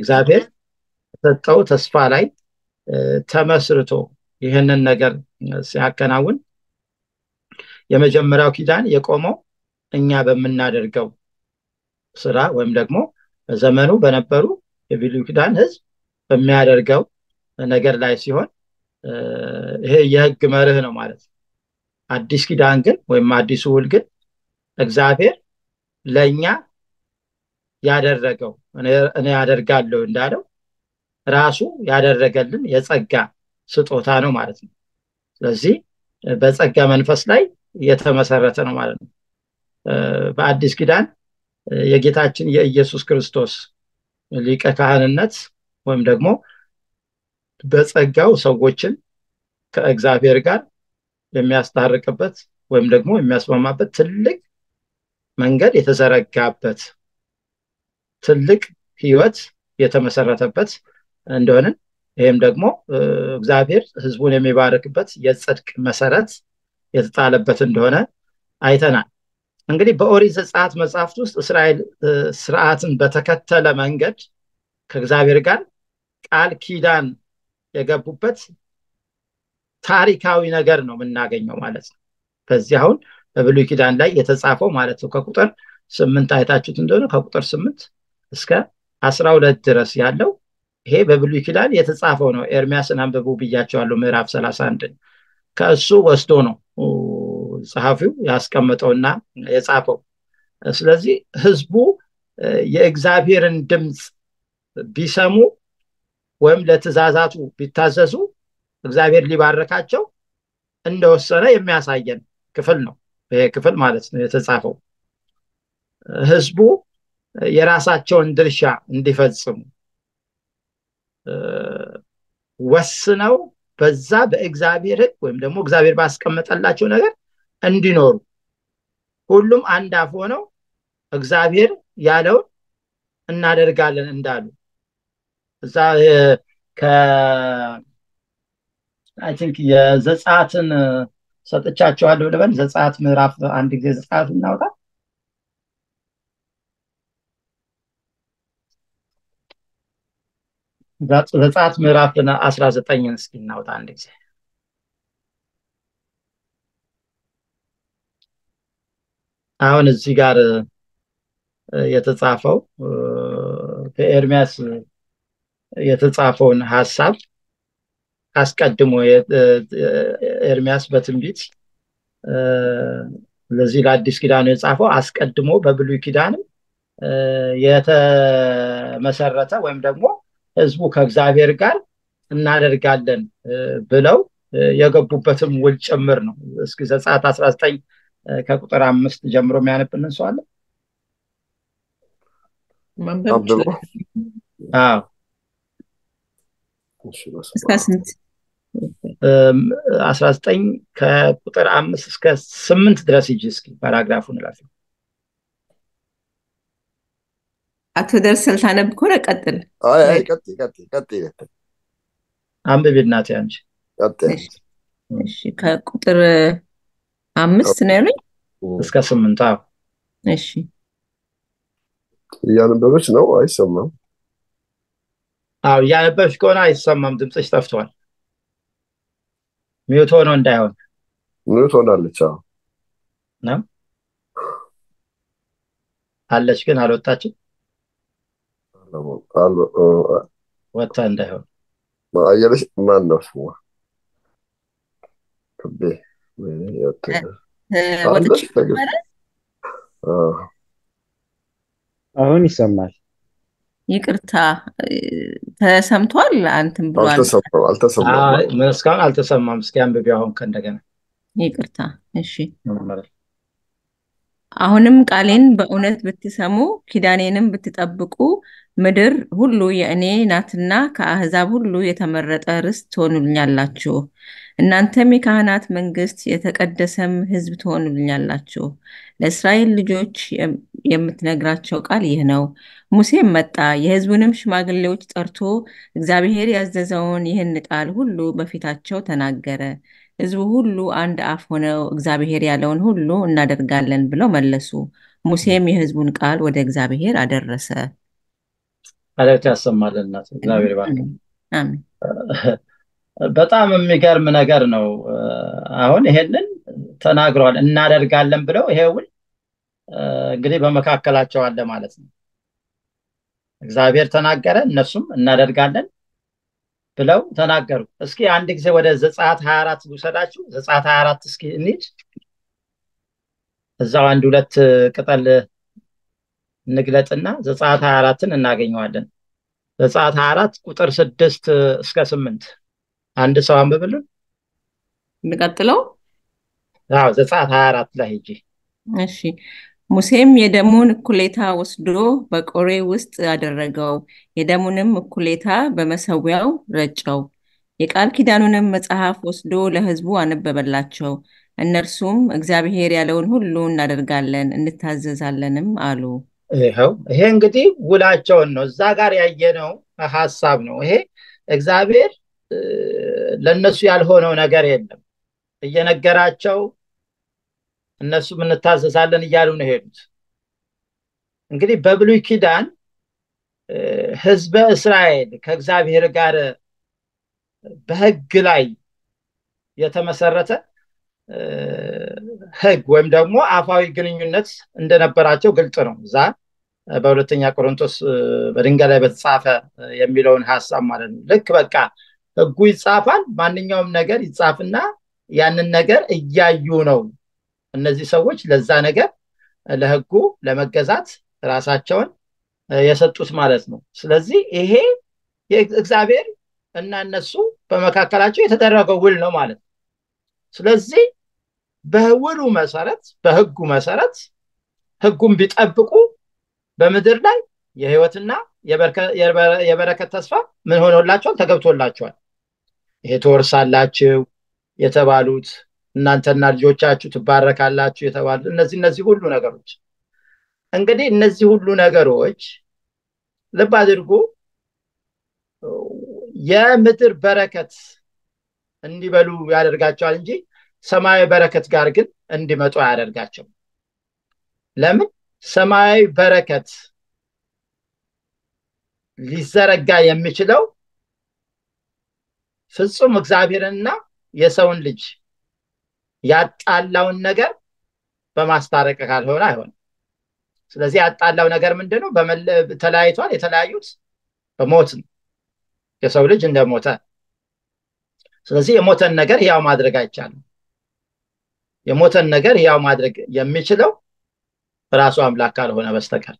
እግዚአብሔር ሰጠው ተስፋ ላይ ተመስርቶ ይህንን ነገር ሲያከናውን የመጀመሪያው ኪዳን የቆመው እኛ በምናደርገው ስራ ወይም ደግሞ በዘመኑ በነበሩ የብሉይ ኪዳን ህዝብ በሚያደርገው ነገር ላይ ሲሆን ይሄ የህግ መርህ ነው ማለት ነው። አዲስ ኪዳን ግን ወይም አዲሱ ውል ግን እግዚአብሔር ለእኛ ያደረገው እኔ ያደርጋለሁ እንዳለው ራሱ ያደረገልን የጸጋ ስጦታ ነው ማለት ነው። ስለዚህ በጸጋ መንፈስ ላይ የተመሰረተ ነው ማለት ነው። በአዲስ ኪዳን የጌታችን የኢየሱስ ክርስቶስ ሊቀ ካህንነት ወይም ደግሞ በጸጋው ሰዎችን ከእግዚአብሔር ጋር የሚያስታርቅበት ወይም ደግሞ የሚያስማማበት ትልቅ መንገድ የተዘረጋበት ትልቅ ህይወት የተመሰረተበት እንደሆነ ይህም ደግሞ እግዚአብሔር ህዝቡን የሚባርክበት የጽድቅ መሰረት የተጣለበት እንደሆነ አይተናል። እንግዲህ በኦሪት ዘጸአት መጽሐፍት ውስጥ እስራኤል ስርዓትን በተከተለ መንገድ ከእግዚአብሔር ጋር ቃል ኪዳን የገቡበት ታሪካዊ ነገር ነው የምናገኘው ማለት ነው። በዚህ አሁን በብሉይ ኪዳን ላይ የተጻፈው ማለት ነው ከቁጥር ስምንት አይታችሁት እንደሆነ ከቁጥር ስምንት እስከ አስራ ሁለት ድረስ ያለው ይሄ በብሉይ ኪዳን የተጻፈው ነው። ኤርሚያስን አንብቡ ብያቸዋለሁ። ምዕራፍ ሰላሳ አንድን ከእሱ ወስዶ ነው ጸሐፊው ያስቀመጠውና የጻፈው። ስለዚህ ህዝቡ የእግዚአብሔርን ድምፅ ቢሰሙ ወይም ለትእዛዛቱ ቢታዘዙ እግዚአብሔር ሊባረካቸው እንደወሰነ የሚያሳየን ክፍል ነው። ይሄ ክፍል ማለት ነው የተጻፈው ህዝቡ የራሳቸውን ድርሻ እንዲፈጽሙ ወስነው በዛ በእግዚአብሔር ህግ ወይም ደግሞ እግዚአብሔር ባስቀመጠላቸው ነገር እንዲኖሩ ሁሉም አንድ አፍ ሆነው እግዚአብሔር ያለውን እናደርጋለን እንዳሉ እዛ አይ ቲንክ የዘጸአትን ሰጥቻቸዋለሁ ልበል። ዘጸአት ምዕራፍ አንድ ጊዜ ዘጸአት እናውጣ። ዘጸአት ምዕራፍ አስራ ዘጠኝን እስኪ እናውጣ አንድ ጊዜ። አሁን እዚህ ጋር የተጻፈው በኤርሚያስ የተጻፈውን ሀሳብ አስቀድሞ ኤርሚያስ በትንቢት ለዚህ ለአዲስ ኪዳኑ የጻፈው አስቀድሞ በብሉይ ኪዳንም የተመሰረተ ወይም ደግሞ ህዝቡ ከእግዚአብሔር ጋር እናደርጋለን ብለው የገቡበትም ውል ጭምር ነው። እስኪ ዘጸአት አስራ ዘጠኝ ከቁጥር አምስት ጀምሮ የሚያነብልን ሰው አለ? አዎ እስከ ስንት? አስራ ዘጠኝ ከቁጥር አምስት እስከ ስምንት ድረስ ሂጂ እስኪ ፓራግራፉን እላፊ። አቶ ደርሰል ታነብ ከሆነ ቀጥል። አይ አይ ቀጥይ ቀጥይ ቀጥይ አንብቢ እናቴ አንቺ። ቀጥይ እሺ ከቁጥር አምስት ነው ያሉኝ እስከ ስምንት አዎ። እሺ እያነበበች ነው አይሰማም። አዎ እያነበብሽ ከሆነ አይሰማም፣ ድምፅሽ ጠፍቷል። ሚውት ሆኖ እንዳይሆን ምን ትሆናለች? አዎ ነው አለች፣ ግን አልወጣችም። ወጥታ እንዳይሆን አየለች። ማን ነው ስሟ? ክቤ ወጥቼ ነበረ። አሁን ይሰማል። ይቅርታ ተሰምቷል። አንተም ብሏል። አልተሰማም አልተሰማም። እስካሁን አልተሰማም። እስኪ አንብቢ አሁን ከእንደገና ይቅርታ። እሺ አሁንም ቃሌን በእውነት ብትሰሙ ኪዳኔንም ብትጠብቁ ምድር ሁሉ የእኔ ናትና ከአሕዛብ ሁሉ የተመረጠ ርስት ትሆኑልኛላችሁ። እናንተም የካህናት መንግስት፣ የተቀደሰም ሕዝብ ትሆኑልኛላችሁ። ለእስራኤል ልጆች የምትነግራቸው ቃል ይህ ነው። ሙሴም መጣ፣ የሕዝቡንም ሽማግሌዎች ጠርቶ እግዚአብሔር ያዘዘውን ይህን ቃል ሁሉ በፊታቸው ተናገረ። ሕዝቡ ሁሉ አንድ አፍ ሆነው እግዚአብሔር ያለውን ሁሉ እናደርጋለን ብለው መለሱ። ሙሴም የሕዝቡን ቃል ወደ እግዚአብሔር አደረሰ። ማለት ያሰማልን እናት እግዚአብሔር ይባርክ። አሜን። በጣም የሚገርም ነገር ነው። አሁን ይሄንን ተናግረዋል እናደርጋለን ብለው ይሄ ውል እንግዲህ በመካከላቸው አለ ማለት ነው። እግዚአብሔር ተናገረ፣ እነሱም እናደርጋለን ብለው ተናገሩ። እስኪ አንድ ጊዜ ወደ ዘጸአት 24 ልውሰዳችሁ። ዘጸአት 24 እስኪ እንሂድ። እዛው አንድ ሁለት ቅጠል እንግለጥና ዘጸአት 24ን እናገኘዋለን። ዘጸአት 24 ቁጥር ስድስት እስከ ስምንት አንድ ሰው አንብብልን። እንቀጥለው። አዎ ዘጸአት 24 ላይ ሂጂ። እሺ ሙሴም የደሙን እኩሌታ ወስዶ በቆሬ ውስጥ አደረገው፣ የደሙንም እኩሌታ በመሰዊያው ረጨው። የቃል ኪዳኑንም መጽሐፍ ወስዶ ለሕዝቡ አነበበላቸው። እነርሱም እግዚአብሔር ያለውን ሁሉ እናደርጋለን እንታዘዛለንም አሉ። ይኸው ይሄ እንግዲህ ውላቸውን ነው። እዛ ጋር ያየነው ሀሳብ ነው። ይሄ እግዚአብሔር ለእነሱ ያልሆነው ነገር የለም። እየነገራቸው እነሱም እንታዘዛለን እያሉ ነው ሄዱት። እንግዲህ በብሉይ ኪዳን ህዝበ እስራኤል ከእግዚአብሔር ጋር በህግ ላይ የተመሰረተ ህግ ወይም ደግሞ አፋዊ ግንኙነት እንደነበራቸው ግልጽ ነው። እዛ በሁለተኛ ቆሮንቶስ በድንጋይ ላይ በተጻፈ የሚለውን ሀሳብ ማለት ነው። ልክ በቃ ህጉ ይጻፋል፣ ማንኛውም ነገር ይጻፍና ያንን ነገር እያዩ ነው እነዚህ ሰዎች ለዛ ነገር ለህጉ ለመገዛት ራሳቸውን የሰጡት ማለት ነው። ስለዚህ ይሄ እግዚአብሔር እና እነሱ በመካከላቸው የተደረገው ውል ነው ማለት ነው። ስለዚህ በውሉ መሰረት በህጉ መሰረት ህጉን ቢጠብቁ በምድር ላይ የህይወትና የበረከት ተስፋ ምን ሆኖላቸዋል? ተገብቶላቸዋል። ይሄ ትወርሳላችሁ የተባሉት እናንተና ልጆቻችሁ ትባረካላችሁ የተባሉት እነዚህ እነዚህ ሁሉ ነገሮች እንግዲህ እነዚህ ሁሉ ነገሮች ልብ አድርጉ የምድር በረከት እንዲበሉ ያደርጋቸዋል እንጂ ሰማያዊ በረከት ጋር ግን እንዲመጡ አያደርጋቸው። ለምን? ሰማያዊ በረከት ሊዘረጋ የሚችለው ፍጹም እግዚአብሔርንና የሰውን ልጅ ያጣላውን ነገር በማስታረቅ ካልሆነ አይሆንም። ስለዚህ ያጣላው ነገር ምንድን ነው? ተለያይቷል። የተለያዩት በሞት ነው። የሰው ልጅ እንደሞተ። ስለዚህ የሞተን ነገር ያው ማድረግ አይቻልም። የሞተን ነገር ያው ማድረግ የሚችለው ራሱ አምላክ ካልሆነ በስተቀር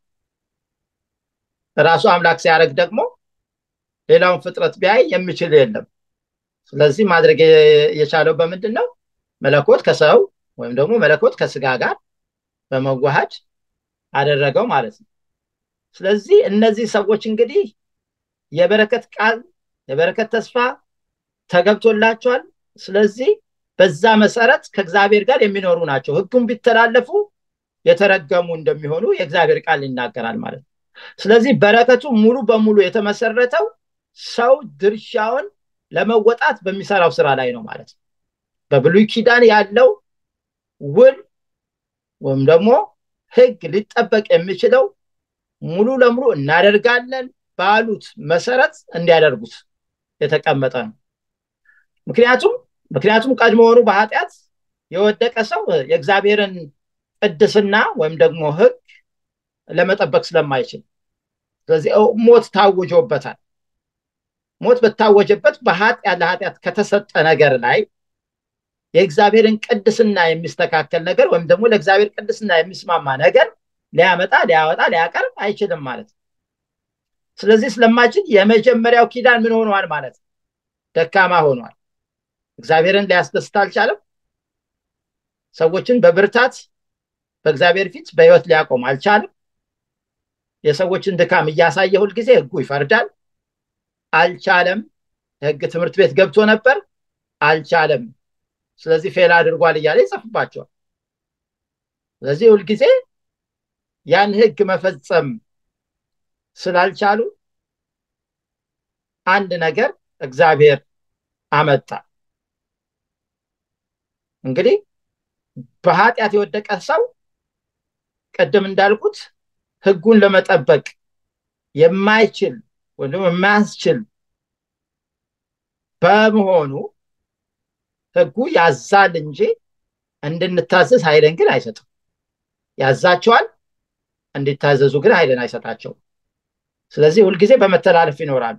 ራሱ አምላክ ሲያደርግ ደግሞ ሌላውን ፍጥረት ቢያይ የሚችል የለም። ስለዚህ ማድረግ የቻለው በምንድን ነው? መለኮት ከሰው ወይም ደግሞ መለኮት ከስጋ ጋር በመዋሃድ አደረገው ማለት ነው። ስለዚህ እነዚህ ሰዎች እንግዲህ የበረከት ቃል የበረከት ተስፋ ተገብቶላቸዋል። ስለዚህ በዛ መሰረት ከእግዚአብሔር ጋር የሚኖሩ ናቸው። ሕጉን ቢተላለፉ የተረገሙ እንደሚሆኑ የእግዚአብሔር ቃል ይናገራል ማለት ነው። ስለዚህ በረከቱ ሙሉ በሙሉ የተመሰረተው ሰው ድርሻውን ለመወጣት በሚሰራው ስራ ላይ ነው ማለት ነው። በብሉይ ኪዳን ያለው ውል ወይም ደግሞ ህግ ሊጠበቅ የሚችለው ሙሉ ለሙሉ እናደርጋለን ባሉት መሰረት እንዲያደርጉት የተቀመጠ ነው። ምክንያቱም ምክንያቱም ቀድሞውኑ በኃጢአት የወደቀ ሰው የእግዚአብሔርን ቅድስና ወይም ደግሞ ህግ ለመጠበቅ ስለማይችል ስለዚህ ሞት ታውጆበታል። ሞት በታወጀበት በኃጢአት ለኃጢአት ከተሰጠ ነገር ላይ የእግዚአብሔርን ቅድስና የሚስተካከል ነገር ወይም ደግሞ ለእግዚአብሔር ቅድስና የሚስማማ ነገር ሊያመጣ ሊያወጣ ሊያቀርብ አይችልም ማለት ነው። ስለዚህ ስለማይችል የመጀመሪያው ኪዳን ምን ሆኗል ማለት ነው? ደካማ ሆኗል። እግዚአብሔርን ሊያስደስት አልቻለም። ሰዎችን በብርታት በእግዚአብሔር ፊት በህይወት ሊያቆም አልቻለም። የሰዎችን ድካም እያሳየ ሁልጊዜ ህጉ ይፈርዳል። አልቻለም። የህግ ትምህርት ቤት ገብቶ ነበር፣ አልቻለም። ስለዚህ ፌል አድርጓል እያለ ይጽፍባቸዋል። ስለዚህ ሁልጊዜ ያን ህግ መፈጸም ስላልቻሉ አንድ ነገር እግዚአብሔር አመጣ። እንግዲህ በኃጢአት የወደቀ ሰው ቅድም እንዳልኩት ህጉን ለመጠበቅ የማይችል ወይም ደግሞ የማያስችል በመሆኑ ህጉ ያዛል እንጂ እንድንታዘዝ ኃይልን ግን አይሰጥም። ያዛቸዋል፣ እንዲታዘዙ ግን ኃይልን አይሰጣቸውም። ስለዚህ ሁልጊዜ በመተላለፍ ይኖራሉ።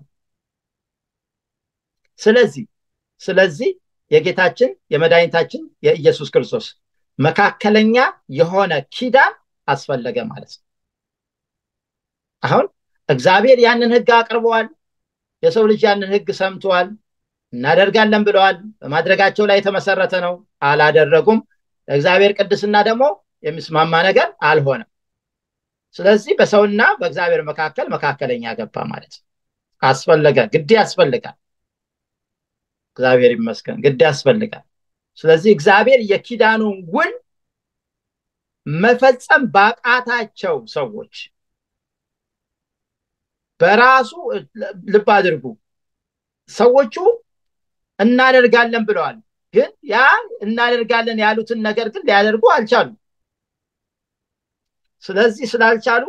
ስለዚህ ስለዚህ የጌታችን የመድኃኒታችን የኢየሱስ ክርስቶስ መካከለኛ የሆነ ኪዳን አስፈለገ ማለት ነው። አሁን እግዚአብሔር ያንን ህግ አቅርበዋል። የሰው ልጅ ያንን ህግ ሰምተዋል። እናደርጋለን ብለዋል። በማድረጋቸው ላይ የተመሰረተ ነው። አላደረጉም። ለእግዚአብሔር ቅድስና ደግሞ የሚስማማ ነገር አልሆነም። ስለዚህ በሰውና በእግዚአብሔር መካከል መካከለኛ ገባ ማለት ነው። አስፈለገ፣ ግድ ያስፈልጋል። እግዚአብሔር ይመስገን፣ ግድ ያስፈልጋል። ስለዚህ እግዚአብሔር የኪዳኑን ውል መፈጸም ባቃታቸው ሰዎች በራሱ ልብ አድርጉ፣ ሰዎቹ እናደርጋለን ብለዋል። ግን ያ እናደርጋለን ያሉትን ነገር ግን ሊያደርጉ አልቻሉም። ስለዚህ ስላልቻሉ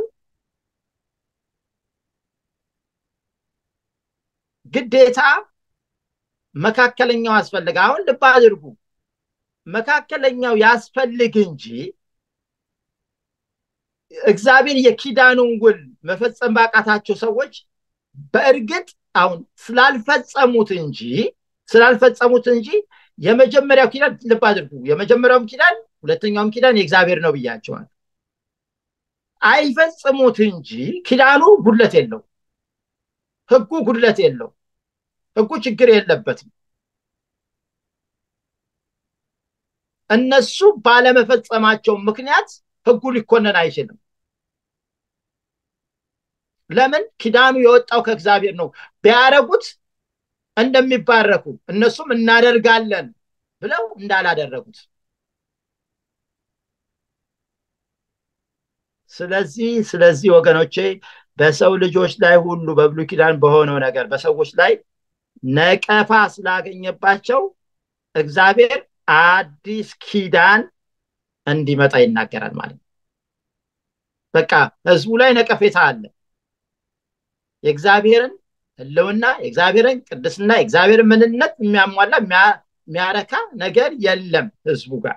ግዴታ መካከለኛው አስፈልግ። አሁን ልብ አድርጉ፣ መካከለኛው ያስፈልግ እንጂ እግዚአብሔር የኪዳኑን ውል መፈጸም ባቃታቸው ሰዎች በእርግጥ አሁን ስላልፈጸሙት እንጂ ስላልፈጸሙት እንጂ የመጀመሪያው ኪዳን ልብ አድርጉ፣ የመጀመሪያውም ኪዳን ሁለተኛውም ኪዳን የእግዚአብሔር ነው ብያቸዋል። አይፈጽሙት እንጂ ኪዳኑ ጉድለት የለው፣ ህጉ ጉድለት የለው፣ ህጉ ችግር የለበትም። እነሱ ባለመፈጸማቸው ምክንያት ህጉ ሊኮነን አይችልም። ለምን? ኪዳኑ የወጣው ከእግዚአብሔር ነው። ቢያረጉት እንደሚባረኩ እነሱም እናደርጋለን ብለው እንዳላደረጉት። ስለዚህ ስለዚህ ወገኖቼ በሰው ልጆች ላይ ሁሉ በብሉይ ኪዳን በሆነው ነገር በሰዎች ላይ ነቀፋ ስላገኘባቸው እግዚአብሔር አዲስ ኪዳን እንዲመጣ ይናገራል ማለት ነው። በቃ ህዝቡ ላይ ነቀፌታ አለ። የእግዚአብሔርን ህልውና፣ የእግዚአብሔርን ቅድስና፣ የእግዚአብሔርን ምንነት የሚያሟላ የሚያረካ ነገር የለም ህዝቡ ጋር።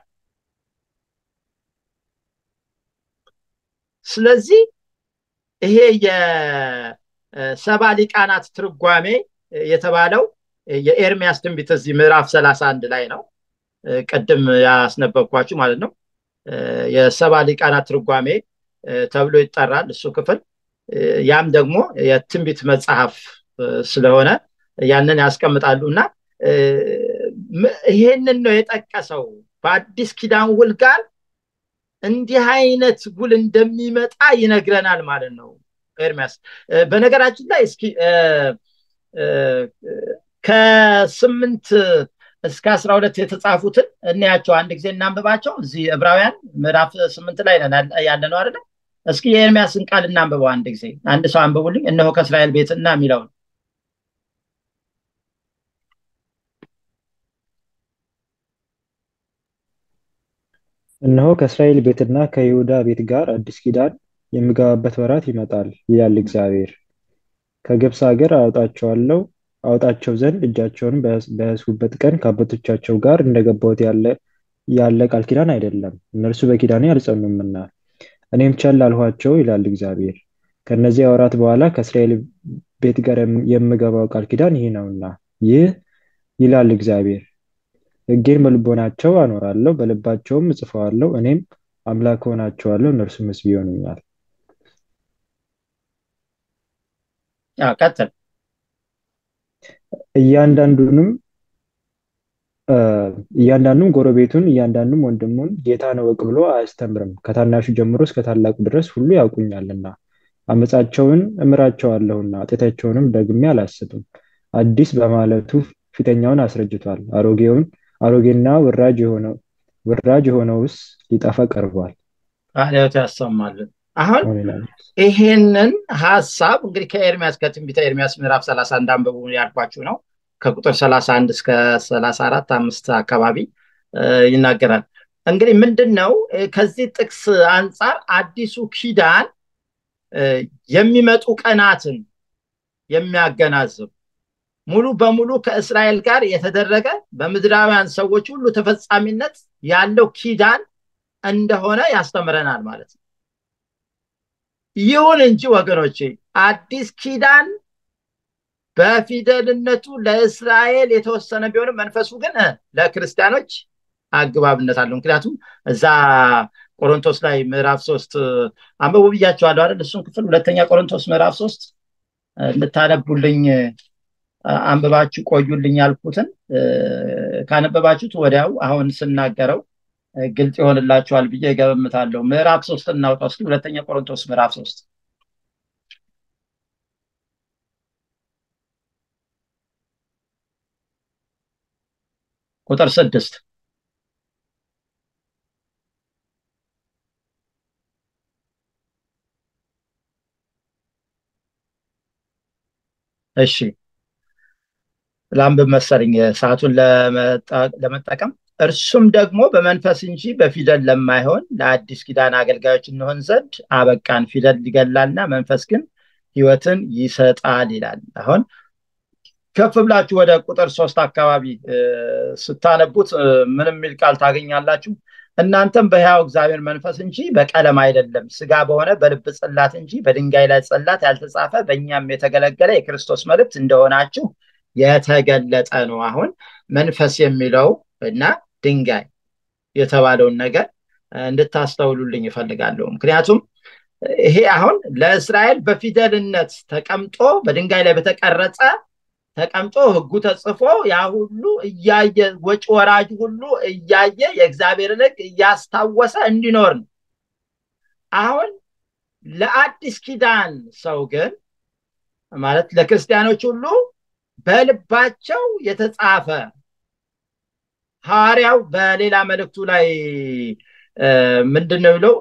ስለዚህ ይሄ የሰባ ሊቃናት ትርጓሜ የተባለው የኤርሚያስ ትንቢት እዚህ ምዕራፍ ሰላሳ አንድ ላይ ነው። ቅድም ያስነበብኳችሁ ማለት ነው። የሰባ ሊቃናት ትርጓሜ ተብሎ ይጠራል እሱ ክፍል። ያም ደግሞ የትንቢት መጽሐፍ ስለሆነ ያንን ያስቀምጣሉ እና ይሄንን ነው የጠቀሰው በአዲስ ኪዳን ውል ጋር እንዲህ አይነት ውል እንደሚመጣ ይነግረናል ማለት ነው ኤርሚያስ። በነገራችን ላይ እስኪ ከስምንት እስከ አስራ ሁለት የተጻፉትን እናያቸው አንድ ጊዜ እናንብባቸው። እዚህ ዕብራውያን ምዕራፍ ስምንት ላይ ያለ ነው አይደለ? እስኪ የኤርሚያስን ቃል እናንብበው አንድ ጊዜ። አንድ ሰው አንብቡልኝ። እነሆ ከእስራኤል ቤትና የሚለውን እነሆ ከእስራኤል ቤትና ከይሁዳ ቤት ጋር አዲስ ኪዳን የምገባበት ወራት ይመጣል ይላል እግዚአብሔር። ከግብፅ ሀገር አወጣቸዋለሁ አወጣቸው ዘንድ እጃቸውን በያዝሁበት ቀን ከአባቶቻቸው ጋር እንደገባሁት ያለ ያለ ቃል ኪዳን አይደለም፣ እነርሱ በኪዳኔ አልጸኑምና እኔም ቸል አልኋቸው ይላል እግዚአብሔር። ከእነዚያ ወራት በኋላ ከእስራኤል ቤት ጋር የምገባው ቃል ኪዳን ይህ ነውና ይህ ይላል እግዚአብሔር ሕጌን በልቦናቸው አኖራለሁ፣ በልባቸውም እጽፈዋለሁ። እኔም አምላክ ሆናቸዋለሁ፣ እነርሱም ሕዝብ ይሆኑኛል። ቀጥል። እያንዳንዱንም እያንዳንዱም ጎረቤቱን እያንዳንዱም ወንድሙን ጌታን እወቅ ብሎ አያስተምርም። ከታናሹ ጀምሮ እስከ ታላቁ ድረስ ሁሉ ያውቁኛልና አመፃቸውን እምራቸዋለሁና ኃጢአታቸውንም ደግሜ አላስብም። አዲስ በማለቱ ፊተኛውን አስረጅቷል። አሮጌውን አሮጌና ውራጅ የሆነው ውራጅ የሆነውስ ሊጠፋ ቀርቧል። ቃልዮት ያሰማልን። አሁን ይሄንን ሀሳብ እንግዲህ ከኤርሚያስ ከትንቢተ ኤርሚያስ ምዕራፍ ሰላሳ አንድ አንብቡ ያልኳችሁ ነው። ከቁጥር ሰላሳ አንድ እስከ ሰላሳ አራት አምስት አካባቢ ይናገራል። እንግዲህ ምንድን ነው ከዚህ ጥቅስ አንጻር አዲሱ ኪዳን የሚመጡ ቀናትን የሚያገናዝብ ሙሉ በሙሉ ከእስራኤል ጋር የተደረገ በምድራውያን ሰዎች ሁሉ ተፈጻሚነት ያለው ኪዳን እንደሆነ ያስተምረናል ማለት ነው ይሁን እንጂ ወገኖቼ አዲስ ኪዳን በፊደልነቱ ለእስራኤል የተወሰነ ቢሆንም መንፈሱ ግን ለክርስቲያኖች አግባብነት አለው ምክንያቱም እዛ ቆሮንቶስ ላይ ምዕራፍ ሶስት አንበቡ ብያቸዋለሁ አይደል እሱን ክፍል ሁለተኛ ቆሮንቶስ ምዕራፍ ሶስት እንድታነቡልኝ አንብባችሁ ቆዩልኝ ያልኩትን ካነበባችሁት ወዲያው አሁን ስናገረው ግልጽ ይሆንላችኋል ብዬ ገበምታለሁ ምዕራፍ ሶስት እናውጣ እስኪ ሁለተኛ ቆሮንቶስ ምዕራፍ ሶስት ቁጥር ስድስት እሺ ላንብብ መሰለኝ ሰዓቱን ለመጠቀም እርሱም ደግሞ በመንፈስ እንጂ በፊደል ለማይሆን ለአዲስ ኪዳን አገልጋዮች እንሆን ዘንድ አበቃን ፊደል ይገላልና መንፈስ ግን ህይወትን ይሰጣል ይላል አሁን ከፍ ብላችሁ ወደ ቁጥር ሶስት አካባቢ ስታነቡት ምን የሚል ቃል ታገኛላችሁ እናንተም በሕያው እግዚአብሔር መንፈስ እንጂ በቀለም አይደለም ስጋ በሆነ በልብ ጽላት እንጂ በድንጋይ ላይ ጽላት ያልተጻፈ በእኛም የተገለገለ የክርስቶስ መልእክት እንደሆናችሁ የተገለጠ ነው አሁን መንፈስ የሚለው እና ድንጋይ የተባለውን ነገር እንድታስተውሉልኝ ይፈልጋለሁ ምክንያቱም ይሄ አሁን ለእስራኤል በፊደልነት ተቀምጦ በድንጋይ ላይ በተቀረጸ ተቀምጦ ህጉ ተጽፎ ያ ሁሉ እያየ ወጭ ወራጅ ሁሉ እያየ የእግዚአብሔርን ህግ እያስታወሰ እንዲኖር ነው አሁን ለአዲስ ኪዳን ሰው ግን ማለት ለክርስቲያኖች ሁሉ በልባቸው የተጻፈ ሐዋርያው በሌላ መልእክቱ ላይ ምንድን ነው ብለው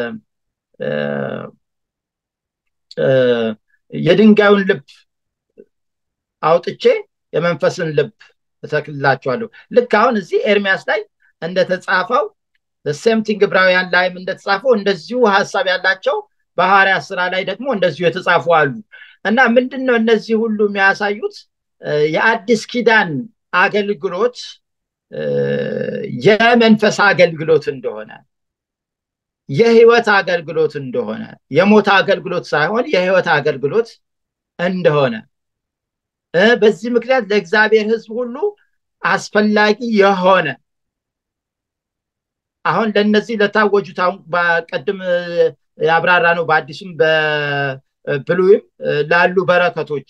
የድንጋዩን ልብ አውጥቼ የመንፈስን ልብ እተክልላችኋለሁ ልክ አሁን እዚህ ኤርሚያስ ላይ እንደተጻፈው ሴምቲንግ ዕብራውያን ላይም እንደተጻፈው እንደዚሁ ሀሳብ ያላቸው በሐዋርያ ስራ ላይ ደግሞ እንደዚሁ የተጻፉ አሉ እና ምንድን ነው እነዚህ ሁሉ የሚያሳዩት የአዲስ ኪዳን አገልግሎት የመንፈስ አገልግሎት እንደሆነ የህይወት አገልግሎት እንደሆነ የሞት አገልግሎት ሳይሆን የህይወት አገልግሎት እንደሆነ በዚህ ምክንያት ለእግዚአብሔር ህዝብ ሁሉ አስፈላጊ የሆነ አሁን ለነዚህ ለታወጁት አሁን በቀድም ያብራራ ነው በአዲሱም በብሉይም ላሉ በረከቶች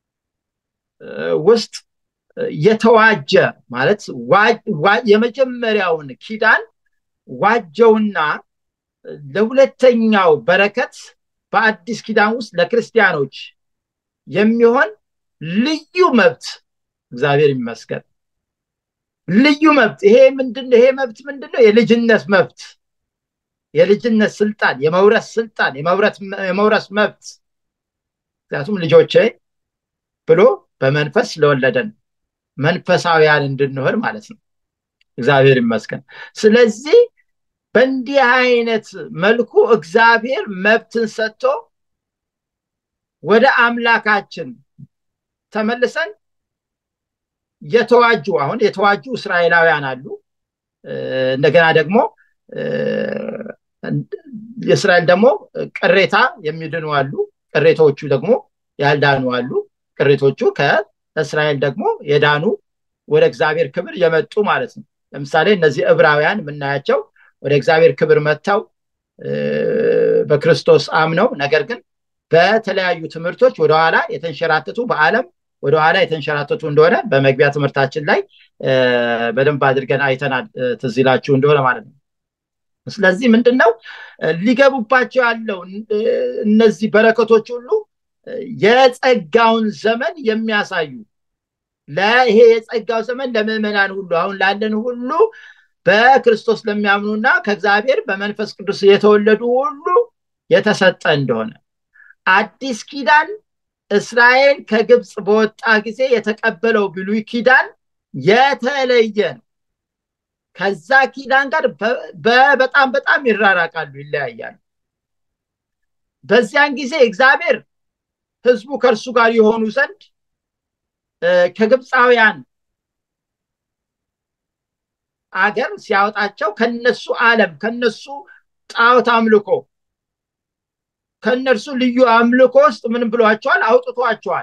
ውስጥ የተዋጀ ማለት የመጀመሪያውን ኪዳን ዋጀውና ለሁለተኛው በረከት በአዲስ ኪዳን ውስጥ ለክርስቲያኖች የሚሆን ልዩ መብት እግዚአብሔር ይመስገን ልዩ መብት ይሄ ምንድነው ይሄ መብት ምንድነው የልጅነት መብት የልጅነት ስልጣን የመውረስ ስልጣን የመውረስ መብት ምክንያቱም ልጆቼ ብሎ በመንፈስ ስለወለደን መንፈሳዊያን እንድንሆን ማለት ነው እግዚአብሔር ይመስገን ስለዚህ በእንዲህ አይነት መልኩ እግዚአብሔር መብትን ሰጥቶ ወደ አምላካችን ተመልሰን የተዋጁ አሁን የተዋጁ እስራኤላውያን አሉ እንደገና ደግሞ የእስራኤል ደግሞ ቅሬታ የሚድኑ አሉ ቅሬታዎቹ ደግሞ ያልዳኑ አሉ ቅሬቶቹ ከእስራኤል ደግሞ የዳኑ ወደ እግዚአብሔር ክብር የመጡ ማለት ነው ለምሳሌ እነዚህ ዕብራውያን የምናያቸው ወደ እግዚአብሔር ክብር መጥተው በክርስቶስ አምነው ነገር ግን በተለያዩ ትምህርቶች ወደኋላ የተንሸራተቱ በአለም ወደኋላ የተንሸራተቱ እንደሆነ በመግቢያ ትምህርታችን ላይ በደንብ አድርገን አይተናል ትዚላችሁ እንደሆነ ማለት ነው ስለዚህ ምንድነው ሊገቡባቸው ያለው እነዚህ በረከቶች ሁሉ የጸጋውን ዘመን የሚያሳዩ ለይሄ የጸጋው ዘመን ለምዕመናን ሁሉ አሁን ላለን ሁሉ በክርስቶስ ለሚያምኑና ከእግዚአብሔር በመንፈስ ቅዱስ የተወለዱ ሁሉ የተሰጠ እንደሆነ አዲስ ኪዳን እስራኤል ከግብፅ በወጣ ጊዜ የተቀበለው ብሉይ ኪዳን የተለየ ነው ከዛ ኪዳን ጋር በጣም በጣም ይራራቃሉ ይለያያሉ በዚያን ጊዜ እግዚአብሔር ህዝቡ ከእርሱ ጋር የሆኑ ዘንድ ከግብፃውያን አገር ሲያወጣቸው ከነሱ ዓለም ከነሱ ጣዖት አምልኮ ከእነርሱ ልዩ አምልኮ ውስጥ ምን ብሏቸዋል? አውጥቷቸዋል።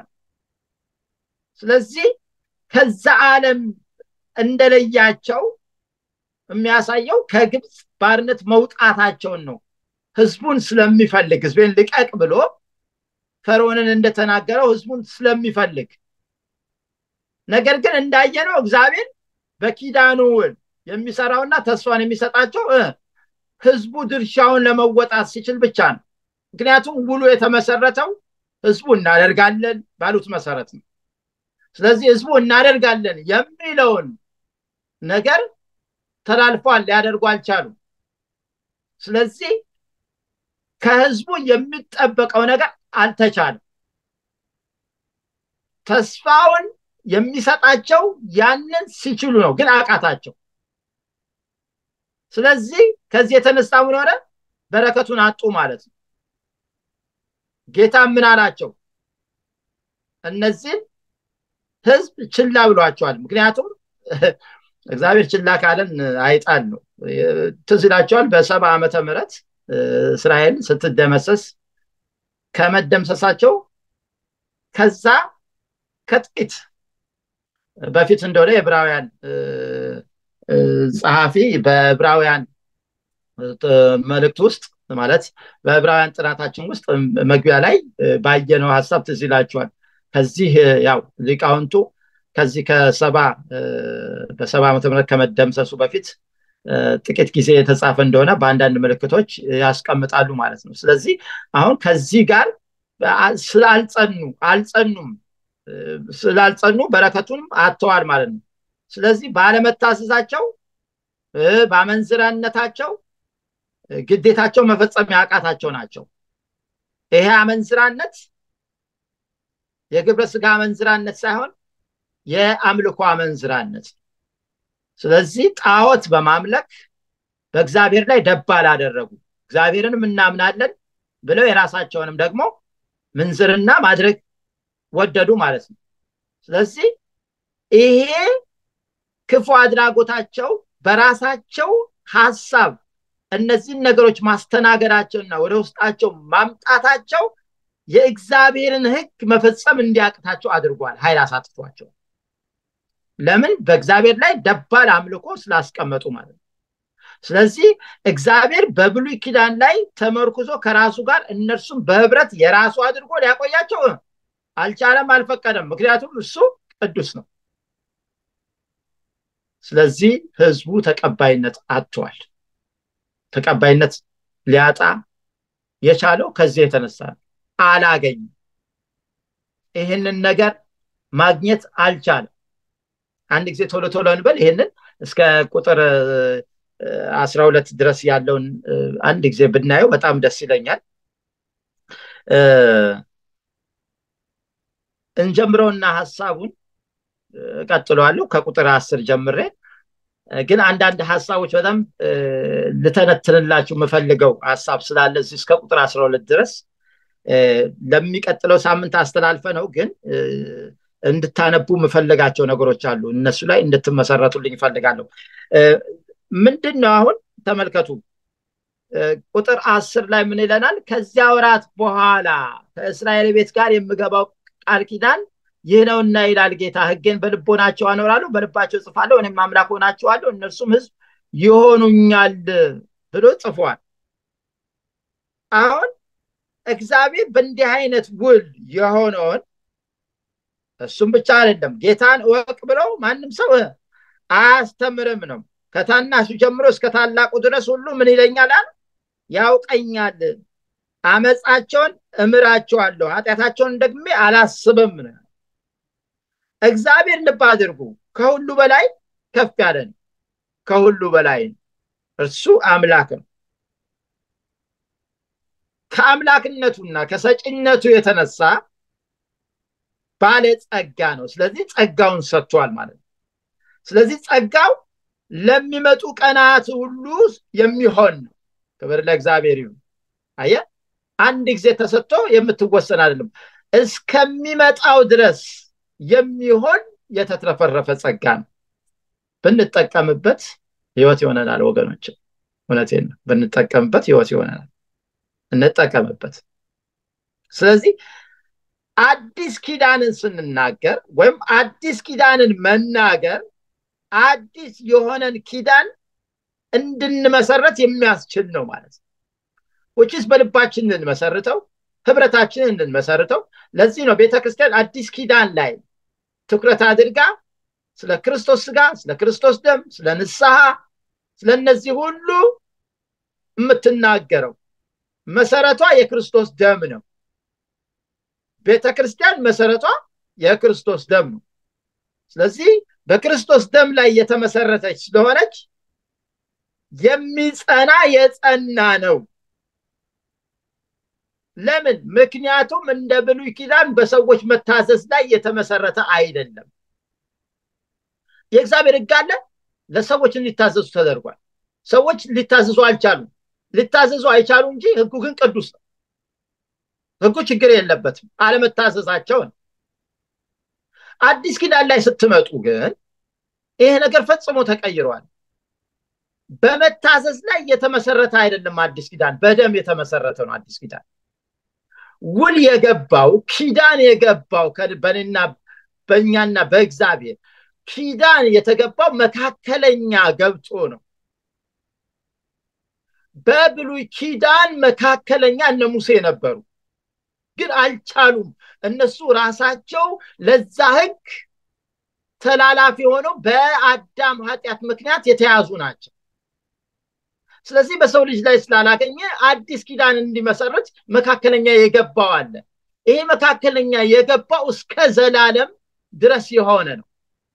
ስለዚህ ከዛ ዓለም እንደለያቸው የሚያሳየው ከግብፅ ባርነት መውጣታቸውን ነው። ህዝቡን ስለሚፈልግ ህዝቤን ልቀቅ ብሎ ፈርዖንን እንደተናገረው ህዝቡን ስለሚፈልግ ነገር ግን እንዳየነው እግዚአብሔር በኪዳኑ የሚሰራውና ተስፋን የሚሰጣቸው ህዝቡ ድርሻውን ለመወጣት ሲችል ብቻ ነው። ምክንያቱም ውሉ የተመሰረተው ህዝቡ እናደርጋለን ባሉት መሰረት ነው። ስለዚህ ህዝቡ እናደርጋለን የሚለውን ነገር ተላልፏል፣ ሊያደርጉ አልቻሉም። ስለዚህ ከህዝቡ የሚጠበቀው ነገር አልተቻለም። ተስፋውን የሚሰጣቸው ያንን ሲችሉ ነው፣ ግን አቃታቸው። ስለዚህ ከዚህ የተነሳ ምን ሆነ? በረከቱን አጡ ማለት ነው። ጌታ ምን አላቸው? እነዚህን ህዝብ ችላ ብሏቸዋል። ምክንያቱም እግዚአብሔር ችላ ካለን አይጣል ነው። ትዝ ይላቸዋል በሰባ ዓመተ ምህረት እስራኤል ስትደመሰስ ከመደምሰሳቸው ከዛ ከጥቂት በፊት እንደሆነ የዕብራውያን ጸሐፊ በዕብራውያን መልእክት ውስጥ ማለት በዕብራውያን ጥናታችን ውስጥ መግቢያ ላይ ባየነው ሀሳብ ትዝ ይላችኋል። ከዚህ ያው ሊቃውንቱ ከዚህ ከሰባ በሰባ ዓመተ ምህረት ከመደምሰሱ በፊት ጥቂት ጊዜ የተጻፈ እንደሆነ በአንዳንድ ምልክቶች ያስቀምጣሉ ማለት ነው። ስለዚህ አሁን ከዚህ ጋር ስላልጸኑ አልጸኑም ስላልጸኑ በረከቱንም አጥተዋል ማለት ነው። ስለዚህ ባለመታዘዛቸው በአመንዝራነታቸው ግዴታቸው መፈጸም ያቃታቸው ናቸው። ይሄ አመንዝራነት የግብረ ስጋ አመንዝራነት ሳይሆን የአምልኮ አመንዝራነት። ስለዚህ ጣዖት በማምለክ በእግዚአብሔር ላይ ደባል አደረጉ። እግዚአብሔርንም እናምናለን ብለው የራሳቸውንም ደግሞ ምንዝርና ማድረግ ወደዱ ማለት ነው። ስለዚህ ይሄ ክፉ አድራጎታቸው በራሳቸው ሀሳብ እነዚህን ነገሮች ማስተናገዳቸውና ወደ ውስጣቸው ማምጣታቸው የእግዚአብሔርን ሕግ መፈጸም እንዲያቅታቸው አድርጓል። ኃይል አሳጥቷቸው። ለምን? በእግዚአብሔር ላይ ደባል አምልኮ ስላስቀመጡ ማለት ነው። ስለዚህ እግዚአብሔር በብሉይ ኪዳን ላይ ተመርኩዞ ከራሱ ጋር እነርሱም በህብረት የራሱ አድርጎ ሊያቆያቸው አልቻለም፣ አልፈቀደም። ምክንያቱም እሱ ቅዱስ ነው። ስለዚህ ህዝቡ ተቀባይነት አጥቷል። ተቀባይነት ሊያጣ የቻለው ከዚህ የተነሳ ነው። አላገኝም። ይህንን ነገር ማግኘት አልቻለም። አንድ ጊዜ ቶሎ ቶሎ እንበል። ይህንን እስከ ቁጥር አስራ ሁለት ድረስ ያለውን አንድ ጊዜ ብናየው በጣም ደስ ይለኛል። እንጀምረውና ሀሳቡን እቀጥለዋለሁ ከቁጥር አስር ጀምሬ ግን አንዳንድ ሀሳቦች በጣም ልተነትንላችሁ የምፈልገው ሀሳብ ስላለ እዚህ እስከ ቁጥር አስራ ሁለት ድረስ ለሚቀጥለው ሳምንት አስተላልፈ ነው ግን እንድታነቡ የምፈልጋቸው ነገሮች አሉ። እነሱ ላይ እንድትመሰረቱልኝ ይፈልጋለሁ። ምንድን ነው አሁን ተመልከቱ። ቁጥር አስር ላይ ምን ይለናል? ከዚያ ወራት በኋላ ከእስራኤል ቤት ጋር የምገባው ቃል ኪዳን ይህ ነውና ይላል ጌታ፣ ሕጌን በልቦናቸው አኖራለሁ፣ በልባቸው ጽፋለሁ፣ እኔም አምላክ ሆናቸዋለሁ፣ እነርሱም ሕዝብ ይሆኑኛል ብሎ ጽፏል። አሁን እግዚአብሔር በእንዲህ አይነት ውል የሆነውን እሱም ብቻ አይደለም ጌታን እወቅ ብለው ማንም ሰው አያስተምርም ነው። ከታናሹ ጀምሮ እስከ ታላቁ ድረስ ሁሉ ምን ይለኛል? ያውቀኛል። አመፃቸውን እምራቸዋለሁ፣ ኃጢአታቸውን ደግሜ አላስብም ነው። እግዚአብሔር ልብ አድርጉ፣ ከሁሉ በላይ ከፍ ያለ ነው። ከሁሉ በላይ ነው። እርሱ አምላክ ነው። ከአምላክነቱና ከሰጪነቱ የተነሳ ባለ ጸጋ ነው። ስለዚህ ጸጋውን ሰጥቷል ማለት ነው። ስለዚህ ጸጋው ለሚመጡ ቀናት ሁሉ የሚሆን ነው። ክብር ለእግዚአብሔር ይሁን። አየ አንድ ጊዜ ተሰጥቶ የምትወሰን አይደለም። እስከሚመጣው ድረስ የሚሆን የተትረፈረፈ ጸጋ ነው ብንጠቀምበት ህይወት ይሆነናል ወገኖች እውነቴን ነው ብንጠቀምበት ህይወት ይሆነናል እንጠቀምበት ስለዚህ አዲስ ኪዳንን ስንናገር ወይም አዲስ ኪዳንን መናገር አዲስ የሆነን ኪዳን እንድንመሰረት የሚያስችል ነው ማለት ነው ውጭስ በልባችን እንድንመሰርተው ህብረታችንን እንድንመሰርተው ለዚህ ነው ቤተክርስቲያን አዲስ ኪዳን ላይ ትኩረት አድርጋ ስለ ክርስቶስ ስጋ ስለ ክርስቶስ ደም ስለ ንስሐ ስለ እነዚህ ሁሉ የምትናገረው መሰረቷ የክርስቶስ ደም ነው ቤተ ክርስቲያን መሰረቷ የክርስቶስ ደም ነው ስለዚህ በክርስቶስ ደም ላይ የተመሰረተች ስለሆነች የሚጸና የጸና ነው ለምን ምክንያቱም እንደ ብሉይ ኪዳን በሰዎች መታዘዝ ላይ የተመሰረተ አይደለም የእግዚአብሔር ህግ አለ ለሰዎች እንዲታዘዙ ተደርጓል ሰዎች ሊታዘዙ አልቻሉም ሊታዘዙ አይቻሉ እንጂ ህጉ ግን ቅዱስ ነው ህጉ ችግር የለበትም አለመታዘዛቸውን አዲስ ኪዳን ላይ ስትመጡ ግን ይሄ ነገር ፈጽሞ ተቀይሯል በመታዘዝ ላይ የተመሰረተ አይደለም አዲስ ኪዳን በደም የተመሰረተ ነው አዲስ ኪዳን ውል የገባው ኪዳን የገባው በእኔና በእኛና በእግዚአብሔር ኪዳን የተገባው መካከለኛ ገብቶ ነው በብሉይ ኪዳን መካከለኛ እነ ሙሴ ነበሩ ግን አልቻሉም እነሱ ራሳቸው ለዛ ህግ ተላላፊ ሆነው በአዳም ኃጢአት ምክንያት የተያዙ ናቸው ስለዚህ በሰው ልጅ ላይ ስላላገኘ አዲስ ኪዳን እንዲመሰረት መካከለኛ የገባው አለ ይሄ መካከለኛ የገባው እስከ ዘላለም ድረስ የሆነ ነው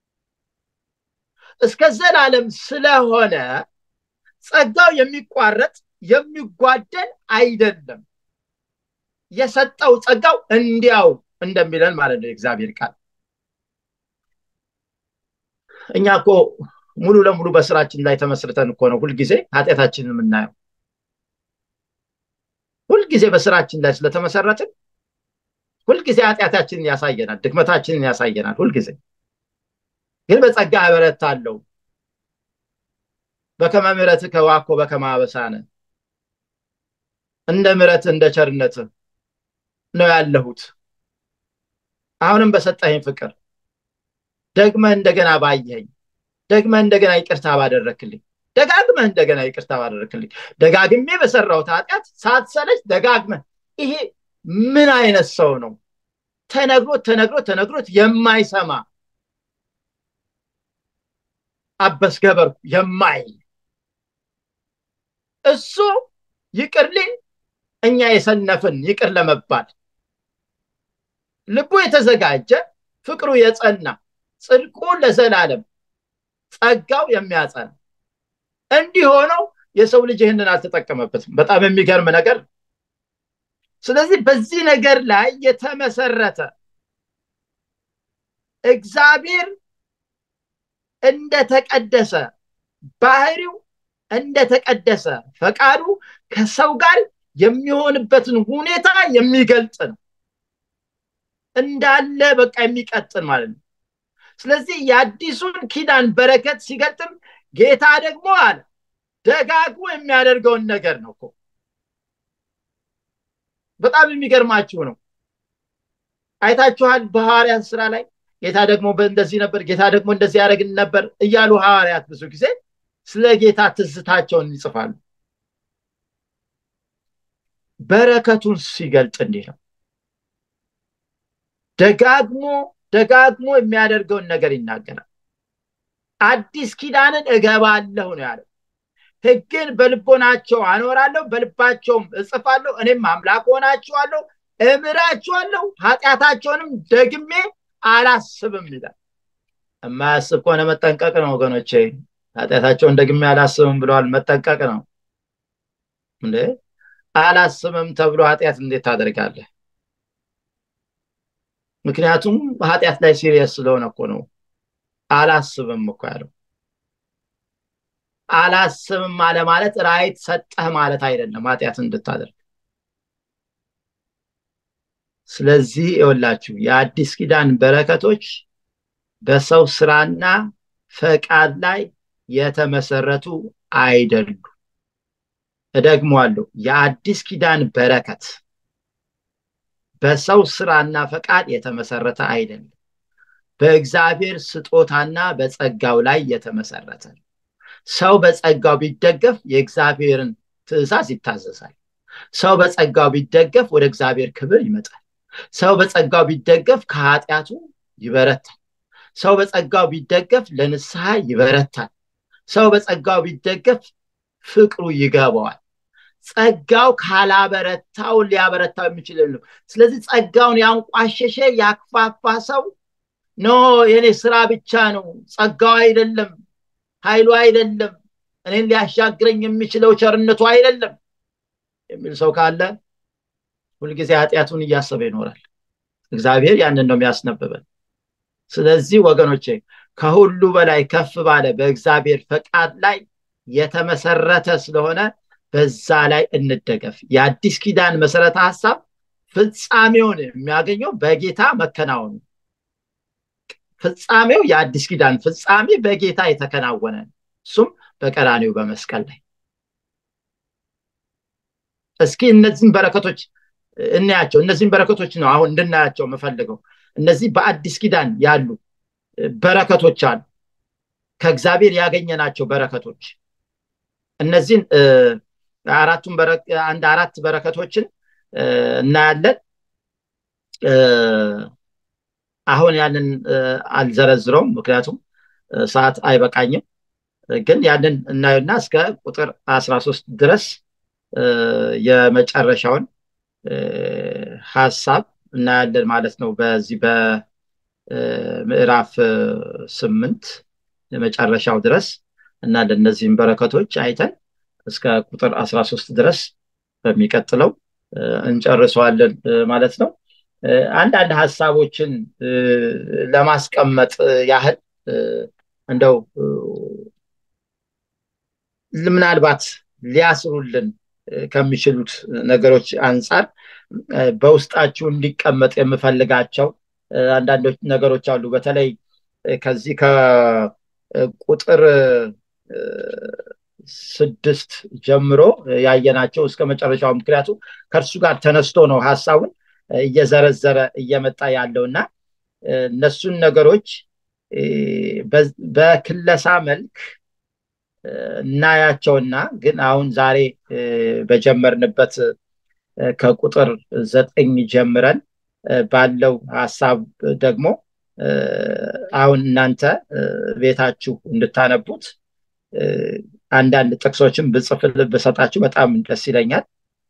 እስከ ዘላለም ስለሆነ ጸጋው የሚቋረጥ የሚጓደል አይደለም የሰጠው ጸጋው እንዲያው እንደሚለን ማለት ነው የእግዚአብሔር ቃል እኛ እኮ ሙሉ ለሙሉ በስራችን ላይ ተመስርተን እኮ ነው ሁልጊዜ ኃጢአታችንን የምናየው ሁልጊዜ በስራችን ላይ ስለተመሰረትን ሁልጊዜ ኃጢአታችንን ያሳየናል ድክመታችንን ያሳየናል ሁልጊዜ ግን በጸጋ እበረታለሁ በከመ ምሕረትከ ዋኮ በከመ አበሳነ እንደ ምሕረት እንደ ቸርነት ነው ያለሁት አሁንም በሰጠኸኝ ፍቅር ደግመህ እንደገና ባየኸኝ ደግመህ እንደገና ይቅርታ ባደረክልኝ ደጋግመህ እንደገና ይቅርታ ባደረክልኝ ደጋግሜ በሰራሁት ኃጢአት ሳትሰለች ደጋግመህ ይሄ ምን አይነት ሰው ነው ተነግሮት ተነግሮት ተነግሮት የማይሰማ አበስ ገበርኩ የማይል እሱ ይቅር ሊል እኛ የሰነፍን ይቅር ለመባል ልቡ የተዘጋጀ ፍቅሩ የጸና ጽድቁ ለዘላለም ጸጋው የሚያጸና እንዲህ ሆነው የሰው ልጅ ይህንን አልተጠቀመበትም በጣም የሚገርም ነገር ስለዚህ በዚህ ነገር ላይ የተመሰረተ እግዚአብሔር እንደተቀደሰ ባህሪው እንደተቀደሰ ፈቃዱ ከሰው ጋር የሚሆንበትን ሁኔታ የሚገልጥ ነው እንዳለ በቃ የሚቀጥል ማለት ነው ስለዚህ የአዲሱን ኪዳን በረከት ሲገልጥም ጌታ ደግሞ አለ ደጋግሞ የሚያደርገውን ነገር ነው እኮ በጣም የሚገርማችሁ ነው አይታችኋል በሐዋርያት ስራ ላይ ጌታ ደግሞ እንደዚህ ነበር ጌታ ደግሞ እንደዚህ ያደረግን ነበር እያሉ ሐዋርያት ብዙ ጊዜ ስለ ጌታ ትዝታቸውን ይጽፋሉ በረከቱን ሲገልጥ እንዲህ ነው ደጋግሞ ደጋግሞ የሚያደርገውን ነገር ይናገራል አዲስ ኪዳንን እገባለሁ ነው ያለው ህግን በልቦናቸው አኖራለሁ በልባቸውም እጽፋለሁ እኔም አምላክ ሆናችኋለሁ እምራችኋለሁ ኃጢአታቸውንም ደግሜ አላስብም ይላል የማያስብ ከሆነ መጠንቀቅ ነው ወገኖቼ ኃጢአታቸውን ደግሜ አላስብም ብለዋል መጠንቀቅ ነው እንዴ አላስብም ተብሎ ኃጢአት እንዴት ታደርጋለህ ምክንያቱም ኃጢአት ላይ ሲሪየስ ስለሆነ እኮ ነው አላስብም እኮ ያለው አላስብም አለ ማለት ራይት ሰጠህ ማለት አይደለም ኃጢአት እንድታደርግ ስለዚህ ይኸውላችሁ የአዲስ ኪዳን በረከቶች በሰው ስራና ፈቃድ ላይ የተመሰረቱ አይደሉም። እደግመዋለሁ። የአዲስ ኪዳን በረከት በሰው ስራና ፈቃድ የተመሰረተ አይደለም። በእግዚአብሔር ስጦታና በጸጋው ላይ የተመሰረተ ነው። ሰው በጸጋው ቢደገፍ የእግዚአብሔርን ትእዛዝ ይታዘዛል። ሰው በጸጋው ቢደገፍ ወደ እግዚአብሔር ክብር ይመጣል። ሰው በጸጋው ቢደገፍ ከኃጢአቱ ይበረታል። ሰው በጸጋው ቢደገፍ ለንስሐ ይበረታል። ሰው በጸጋው ቢደገፍ ፍቅሩ ይገባዋል። ጸጋው ካላበረታው ሊያበረታው የሚችል የለም። ስለዚህ ጸጋውን ያንቋሸሸ ያክፋፋ ሰው ኖ የኔ ስራ ብቻ ነው፣ ጸጋው አይደለም፣ ኃይሉ አይደለም፣ እኔን ሊያሻግረኝ የሚችለው ቸርነቱ አይደለም የሚል ሰው ካለ ሁልጊዜ ኃጢአቱን እያሰበ ይኖራል። እግዚአብሔር ያንን ነው የሚያስነብበን። ስለዚህ ወገኖቼ ከሁሉ በላይ ከፍ ባለ በእግዚአብሔር ፈቃድ ላይ የተመሰረተ ስለሆነ በዛ ላይ እንደገፍ። የአዲስ ኪዳን መሰረተ ሀሳብ ፍጻሜውን የሚያገኘው በጌታ መከናወኑ ፍጻሜው የአዲስ ኪዳን ፍጻሜ በጌታ የተከናወነ እሱም በቀራኒው በመስቀል ላይ እስኪ እነዚህን በረከቶች እናያቸው እነዚህን በረከቶች ነው አሁን እንድናያቸው የምፈልገው እነዚህ በአዲስ ኪዳን ያሉ በረከቶች አሉ ከእግዚአብሔር ያገኘናቸው በረከቶች እነዚህን አራቱን አንድ አራት በረከቶችን እናያለን አሁን ያንን አልዘረዝረውም ምክንያቱም ሰዓት አይበቃኝም ግን ያንን እናየና እስከ ቁጥር አስራ ሶስት ድረስ የመጨረሻውን ሀሳብ እናያለን ማለት ነው በዚህ በምዕራፍ ስምንት የመጨረሻው ድረስ እና ለእነዚህም በረከቶች አይተን እስከ ቁጥር አስራ ሶስት ድረስ በሚቀጥለው እንጨርሰዋለን ማለት ነው አንዳንድ ሀሳቦችን ለማስቀመጥ ያህል እንደው ምናልባት ሊያስሩልን ከሚችሉት ነገሮች አንጻር በውስጣችሁ እንዲቀመጥ የምፈልጋቸው አንዳንዶች ነገሮች አሉ በተለይ ከዚህ ከቁጥር ስድስት ጀምሮ ያየናቸው እስከ መጨረሻው ምክንያቱ ከእርሱ ጋር ተነስቶ ነው ሀሳቡን እየዘረዘረ እየመጣ ያለው እና እነሱን ነገሮች በክለሳ መልክ እናያቸውና ግን አሁን ዛሬ በጀመርንበት ከቁጥር ዘጠኝ ጀምረን ባለው ሀሳብ ደግሞ አሁን እናንተ ቤታችሁ እንድታነቡት አንዳንድ ጥቅሶችን ብጽፍል ብሰጣችሁ በጣም ደስ ይለኛል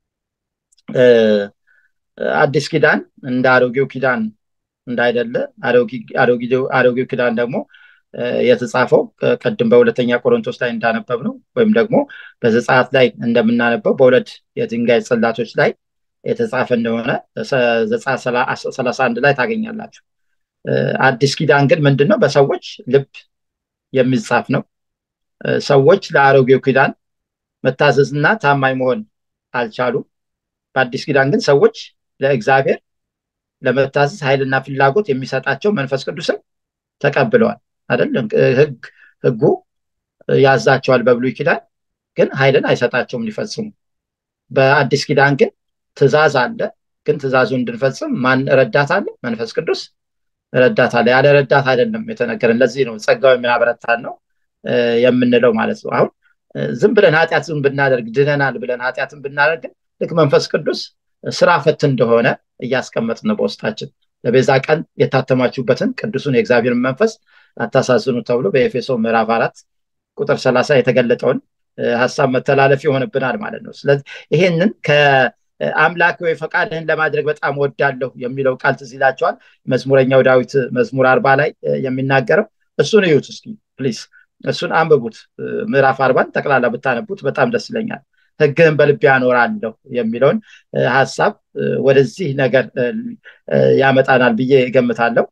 አዲስ ኪዳን እንደ አሮጌው ኪዳን እንዳይደለ አሮጌው ኪዳን ደግሞ የተጻፈው ቅድም በሁለተኛ ቆሮንቶስ ላይ እንዳነበብ ነው ወይም ደግሞ በዘጻት ላይ እንደምናነበው በሁለት የድንጋይ ጽላቶች ላይ የተጻፈ እንደሆነ ዘጻት ሰላሳ አንድ ላይ ታገኛላችሁ አዲስ ኪዳን ግን ምንድን ነው በሰዎች ልብ የሚጻፍ ነው ሰዎች ለአሮጌው ኪዳን መታዘዝና ታማኝ መሆን አልቻሉም በአዲስ ኪዳን ግን ሰዎች ለእግዚአብሔር ለመታዘዝ ኃይልና ፍላጎት የሚሰጣቸው መንፈስ ቅዱስን ተቀብለዋል አይደለም ህጉ ያዛቸዋል በብሉይ ኪዳን ግን ኃይልን አይሰጣቸውም ሊፈጽሙ በአዲስ ኪዳን ግን ትእዛዝ አለ ግን ትእዛዙ እንድንፈጽም ማን ረዳት አለ መንፈስ ቅዱስ ረዳት አለ ያለ ረዳት አይደለም የተነገረን ለዚህ ነው ጸጋው የሚያበረታን ነው የምንለው ማለት ነው አሁን ዝም ብለን ኃጢአትን ብናደርግ ድነናል ብለን ኃጢአትን ብናደርግ ልክ መንፈስ ቅዱስ ስራ ፈት እንደሆነ እያስቀመጥን ነው በውስጣችን ለቤዛ ቀን የታተማችሁበትን ቅዱሱን የእግዚአብሔርን መንፈስ አታሳዝኑ ተብሎ በኤፌሶ ምዕራፍ አራት ቁጥር ሰላሳ የተገለጠውን ሀሳብ መተላለፍ ይሆንብናል ማለት ነው ስለዚህ ይሄንን ከአምላክ ወይ ፈቃድህን ለማድረግ በጣም ወዳለሁ የሚለው ቃል ትዝ ይላቸዋል መዝሙረኛው ዳዊት መዝሙር አርባ ላይ የሚናገረው እሱን እዩት እስኪ ፕሊዝ እሱን አንብቡት ምዕራፍ አርባን ጠቅላላ ብታነቡት በጣም ደስ ይለኛል ህግህን በልብ ያኖራለሁ የሚለውን ሀሳብ ወደዚህ ነገር ያመጣናል ብዬ ገምታለሁ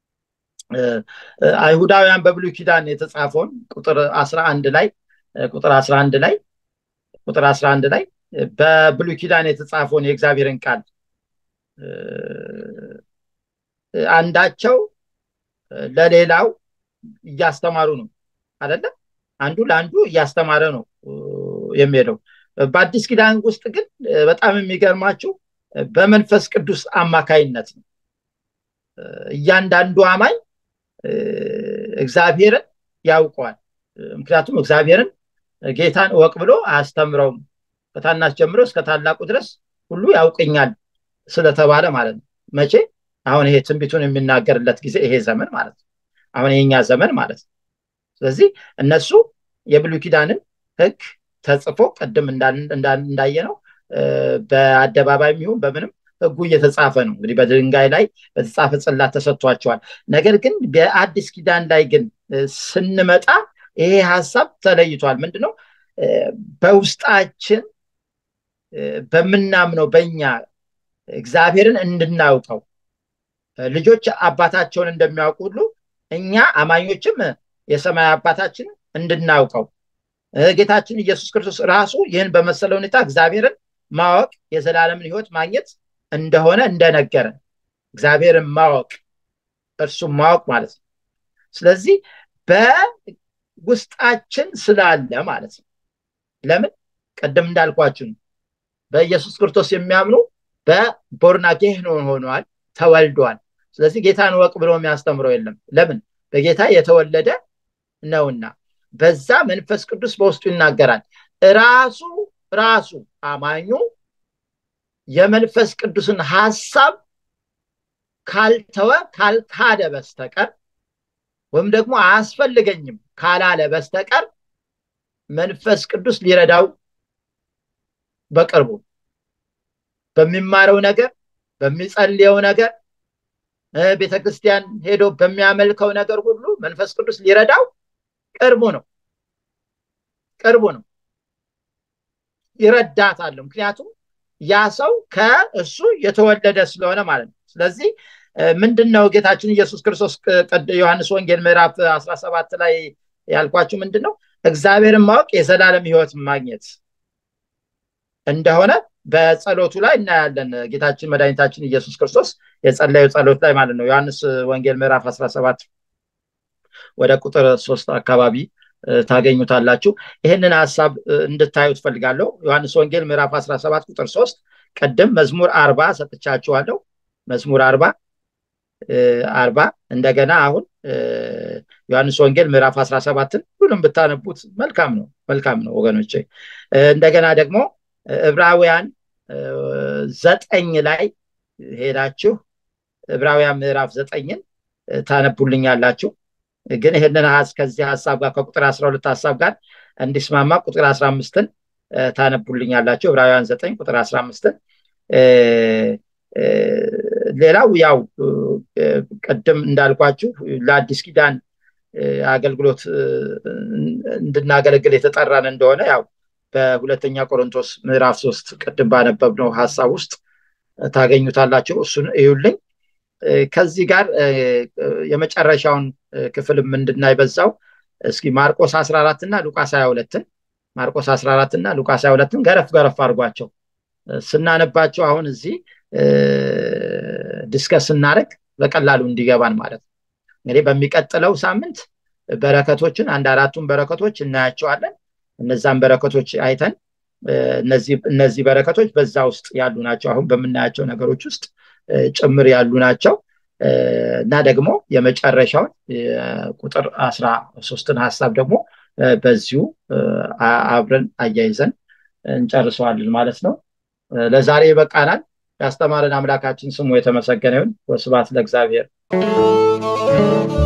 አይሁዳውያን በብሉይ ኪዳን የተጻፈውን ቁጥር አስራ አንድ ላይ ቁጥር አስራ አንድ ላይ ቁጥር አስራ አንድ ላይ በብሉይ ኪዳን የተጻፈውን የእግዚአብሔርን ቃል አንዳቸው ለሌላው እያስተማሩ ነው አይደለም አንዱ ለአንዱ እያስተማረ ነው የሚሄደው በአዲስ ኪዳን ውስጥ ግን በጣም የሚገርማችሁ በመንፈስ ቅዱስ አማካይነት ነው እያንዳንዱ አማኝ እግዚአብሔርን ያውቀዋል ምክንያቱም እግዚአብሔርን ጌታን እወቅ ብሎ አያስተምረውም ከታናሽ ጀምሮ እስከ ታላቁ ድረስ ሁሉ ያውቅኛል ስለተባለ ማለት ነው መቼ አሁን ይሄ ትንቢቱን የሚናገርለት ጊዜ ይሄ ዘመን ማለት ነው አሁን የኛ ዘመን ማለት ነው ስለዚህ እነሱ የብሉይ ኪዳንን ህግ ተጽፎ ቅድም እንዳየ ነው በአደባባይ የሚሆን በምንም ህጉ እየተጻፈ ነው እንግዲህ በድንጋይ ላይ በተጻፈ ጽላት ተሰጥቷቸዋል ነገር ግን በአዲስ ኪዳን ላይ ግን ስንመጣ ይሄ ሀሳብ ተለይቷል ምንድነው በውስጣችን በምናምነው በኛ እግዚአብሔርን እንድናውቀው ልጆች አባታቸውን እንደሚያውቁ ሁሉ እኛ አማኞችም የሰማይ አባታችን እንድናውቀው ጌታችን ኢየሱስ ክርስቶስ ራሱ ይህን በመሰለ ሁኔታ እግዚአብሔርን ማወቅ የዘላለምን ህይወት ማግኘት እንደሆነ እንደነገረን እግዚአብሔርን ማወቅ እርሱም ማወቅ ማለት ነው ስለዚህ በውስጣችን ስላለ ማለት ነው ለምን ቅድም እንዳልኳችሁ በኢየሱስ ክርስቶስ የሚያምኑ በቦርናጌህ ሆነዋል ተወልደዋል ስለዚህ ጌታን ወቅ ብሎ የሚያስተምረው የለም ለምን በጌታ የተወለደ ነውና በዛ መንፈስ ቅዱስ በውስጡ ይናገራል ራሱ ራሱ አማኙ የመንፈስ ቅዱስን ሀሳብ ካልተወ ካልካደ በስተቀር ወይም ደግሞ አያስፈልገኝም ካላለ በስተቀር መንፈስ ቅዱስ ሊረዳው በቅርቡ በሚማረው ነገር በሚጸልየው ነገር ቤተክርስቲያን ሄዶ በሚያመልከው ነገር ሁሉ መንፈስ ቅዱስ ሊረዳው ቅርቡ ነው ቅርቡ ነው ይረዳታል ምክንያቱም ያ ሰው ከእሱ የተወለደ ስለሆነ ማለት ነው ስለዚህ ምንድን ነው ጌታችን ኢየሱስ ክርስቶስ ዮሐንስ ወንጌል ምዕራፍ 17 ላይ ያልኳችሁ ምንድን ነው እግዚአብሔርን ማወቅ የዘላለም ህይወት ማግኘት እንደሆነ በጸሎቱ ላይ እናያለን ጌታችን መድኃኒታችን ኢየሱስ ክርስቶስ የጸለዩ ጸሎት ላይ ማለት ነው ዮሐንስ ወንጌል ምዕራፍ 17 ወደ ቁጥር ሶስት አካባቢ ታገኙታላችሁ ይህንን ሀሳብ እንድታዩ ትፈልጋለሁ ዮሐንስ ወንጌል ምዕራፍ 17 ቁጥር 3 ቅድም መዝሙር አርባ ሰጥቻችኋለሁ መዝሙር አርባ አርባ እንደገና አሁን ዮሐንስ ወንጌል ምዕራፍ 17ን ሁሉም ብታነቡት መልካም ነው መልካም ነው ወገኖች እንደገና ደግሞ ዕብራውያን ዘጠኝ ላይ ሄዳችሁ ዕብራውያን ምዕራፍ ዘጠኝን ታነቡልኛላችሁ ግን ይህንን ከዚህ ሀሳብ ጋር ከቁጥር 12 ሀሳብ ጋር እንዲስማማ ቁጥር 15ን ታነቡልኛላችሁ ዕብራውያን 9 ቁጥር 15ን ሌላው ያው ቅድም እንዳልኳችሁ ለአዲስ ኪዳን አገልግሎት እንድናገለግል የተጠራን እንደሆነ ያው በሁለተኛ ቆሮንቶስ ምዕራፍ ሶስት ቅድም ባነበብነው ሀሳብ ውስጥ ታገኙታላችሁ እሱን እዩልኝ ከዚህ ጋር የመጨረሻውን ክፍልም እንድናይ በዛው እስኪ ማርቆስ 14 እና ሉቃስ 22ን ማርቆስ 14 እና ሉቃስ 22ን ገረፍ ገረፍ አድርጓቸው ስናነባቸው አሁን እዚህ ዲስከስ ስናደረግ በቀላሉ እንዲገባን ማለት ነው እንግዲህ በሚቀጥለው ሳምንት በረከቶችን አንድ አራቱን በረከቶች እናያቸዋለን እነዛን በረከቶች አይተን እነዚህ በረከቶች በዛ ውስጥ ያሉ ናቸው አሁን በምናያቸው ነገሮች ውስጥ ጭምር ያሉ ናቸው እና ደግሞ የመጨረሻውን ቁጥር አስራ ሶስትን ሀሳብ ደግሞ በዚሁ አብረን አያይዘን እንጨርሰዋለን ማለት ነው ለዛሬ ይበቃናል ያስተማረን አምላካችን ስሙ የተመሰገነ ይሁን ወስባት ለእግዚአብሔር